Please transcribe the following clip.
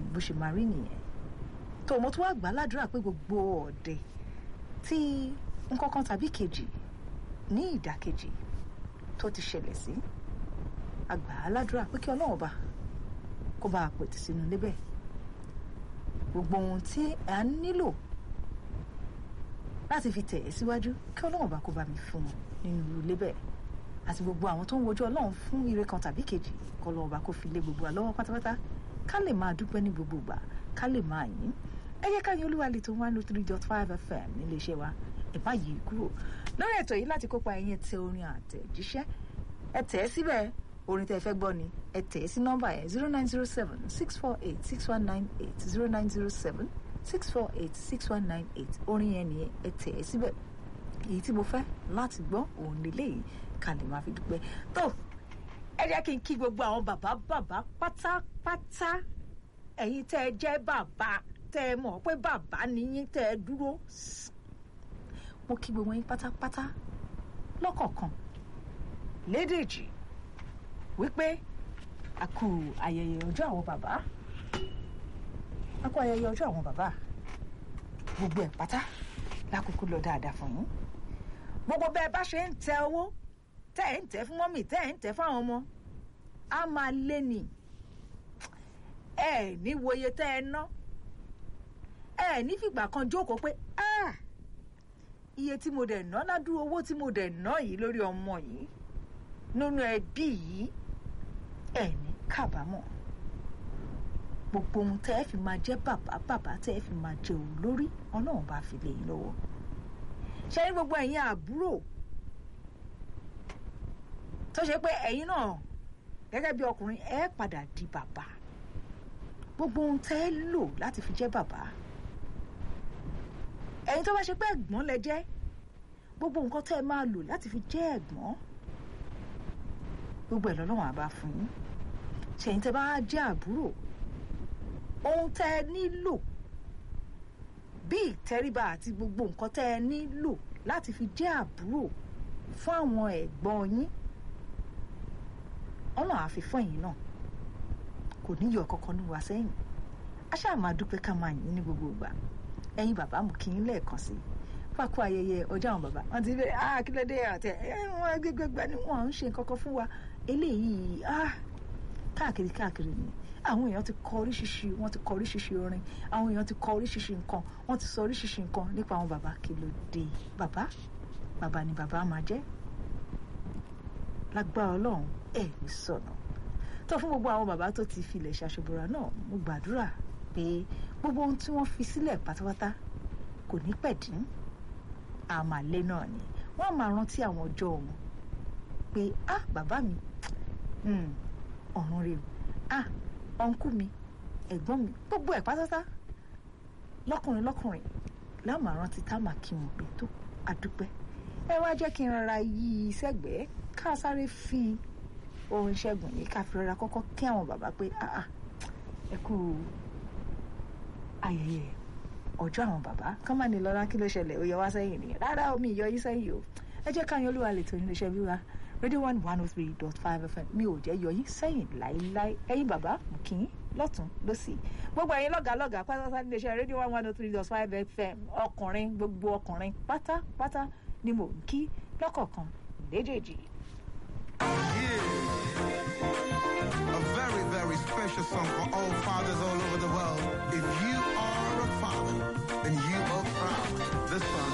bó ṣe máa rí nìyẹn tó mo tún wá gbà á ládùúrà pé gbogbo ọ̀dẹ tí nǹkan kan tàbí kejì ní ìdàkejì tó ti ṣẹlẹ̀ sí àgbà á ládùúrà pé kí ọlọ́run bá kó bá a pètè sínú ilé bẹ́ẹ̀ gbogbo ohun tí a nílò láti fi tẹ̀ ẹ́ síwájú kí ọlọ́run bá kó bá mi fún wọn nínú ilé bẹ́ẹ̀ àti gbogbo àwọn tó ń wojú ọlọ́run fún ire kan tàbí kejì kọ́ ọlọ́run bá kó fi lé gbogbo wa lọ́wọ́ pátápátá ká lè máa dúpẹ́ ní gbogbo ìgbà ká lè máa yìn ẹ jẹ́ ká yìn olúwa lè tó one oh three dot five fm nílé iṣẹ́ wa ẹ má yí kúrò lórí ètò yìí láti kópa ẹ̀yin tẹ orin àtẹ̀jíṣẹ́ ẹ tẹ̀ ẹ́ síbẹ̀ orin tẹ́ ẹ fẹ́ gbọ́ ni ẹ tẹ̀ ẹ́ sí nọ́mbà yẹn zero nine zero seven six four eight six one nine eight zero nine zero seven six four eight six one nine eight orin yẹn nìyẹn ẹ tẹ̀ ẹ́ síbẹ̀ èyí tí mo fẹ́ láti gbọ́ òun lélẹ́yìí ká lè máa fi dúpẹ́ tó ẹ jẹ́ kí n kí gbogbo àwọn bàbá bàbá pátápátá ẹ̀yin tẹ́ ẹ jẹ́ bàbá tẹ́ ẹ mọ̀ pé bàbá nìyín tẹ́ ẹ dúró mo kí gbogbo yín pátápátá lọ́kọ̀ọ̀kan lédèjì wípé a kú ayẹyẹ ọjọ́ àwọn bàbá a kú ayẹyẹ ọjọ́ àwọn bàbá gbogbo ẹ̀ pátá lákòókò lọ dáadáa fún yín gbogbo bẹ́ẹ̀ bá ṣe ń tẹ owó tẹ́ ẹ̀ ń tẹ́ fún mọ́mì tẹ́ ẹ̀ ń tẹ́ fáwọn ọmọ á máa lé ní ẹ ní wòye tẹ́ ẹ ná ẹ ní fìgbà kan jókòó pé ah iye tí mo dẹ̀ ná ládùúgbò owó tí mo dẹ̀ ná yìí lórí ọmọ yìí nínú ẹbí yìí ẹ ní kábàámọ̀ gbogbo ohun tẹ́ ẹ fi máa jẹ́ bàbá bàbá tẹ́ ẹ fi máa jẹ òun lórí ọlọ́run bá fi lè yín lọ́wọ́ ṣe ní gbogbo ẹ̀yin àbúrò tó ṣe pé ẹ̀yin náà gẹ́gẹ́ bí ọkùnrin ẹ padà di bàbá gbogbo ohun tẹ́ ẹ lò láti fi jẹ́ bàbá ẹ̀yin tó bá ṣe pé ẹ̀gbọ́n lẹ jẹ́ gbogbo nǹkan tẹ́ ẹ máa lò láti fi jẹ́ ẹ̀gbọ́n gbogbo ẹ̀ lọ́lọ́run àbá fún yín ṣẹ̀yin tẹ́ bá jẹ́ àbúrò ohun tẹ́ ẹ nílò bí ìtẹríba àti gbogbo nǹkan tẹ́ ẹ nílò láti fi jẹ́ àbúrò fún àwọn ẹ̀gbọ́n yín ọ̀nà àfi fún ẹ̀yin náà kò ní yọ kankan ní wa sẹ́yìn a ṣáà máa dúpẹ́ ká máa yìn ní gbogbo ìgbà ẹ̀yin bàbá mú kí n lẹ́ẹ̀kan sí i fàkó ayẹyẹ ọjọ́ àwọn bàbá wọn ti bẹ̀rẹ̀ ah kí ló dé àtẹ ẹ wọn gbẹgbẹgbẹ ni wọn ń ṣe nǹkan kan fún wa eléyìí ah káàkiri káàkiri ni àwọn èèyàn ti kọ oríṣiríṣi wọn ti kọ oríṣiríṣi orin àwọn èèyàn ti kọ oríṣiríṣi nǹkan wọn ti sọ oríṣiríṣi nǹkan nípa àwọn bàbá kí ló dé bàbá bàbá ni bàbá máa jẹ́ lágbára Ọlọ́run ẹ ní sọnà tó fún gbogbo àwọn bàbá tó ti filẹ̀ ṣàṣọbọra náà mo gbàdúrà pé gbogbo ohun tí wọ́n fi sílẹ̀ pátápátá kò ní pẹ̀dín àmàlẹ́ náà ni wọ́n á máa rántí àwọn ọjọ́ wọn pé ah bàbá mi ọ̀run rè o ah ọ̀nkú mi ẹ̀gbọ́n mi gbogbo ẹ̀ pátápátá lọ́kùnrin lọ́kùnrin láwọn máa rántí tá a máa kí wọn pé tó àdúpẹ́ ẹ wá jẹ́ kí n rọra yí i sẹ́gbẹ̀ẹ́ ká sáré fi orin ṣẹ́gun yìí ká fi rọra kọ́kọ́ kí àwọn bàbá pé ah ah ẹ kú ayẹyẹ ọjọ́ àwọn bàbá kán má ní lọ́lá kí ló ṣẹlẹ̀ ó yẹ wá sẹ́yìn nìyẹn rárá omi ìyọ yín sẹ́yìn o ẹ jẹ́ káyọ̀ olúwa lè tó ní iléeṣẹ́ bí wa radio one one oh three dot five fm mi ò jẹ́ yọ yín sẹ́yìn láéláé ẹ̀yin bàbá mo kì í lọ́tún lọ́sì gbogbo ẹ̀yin lọ́gàá lọ́gàá pátápátá ní iléeṣẹ́ radio one one oh three dot five fm ọkùnrin gbogbo ọkùnrin pátápátá ni mo ń kí lọ́kọ̀ọ̀kan léjèèjì. Yeah. A very, very special song for all fathers.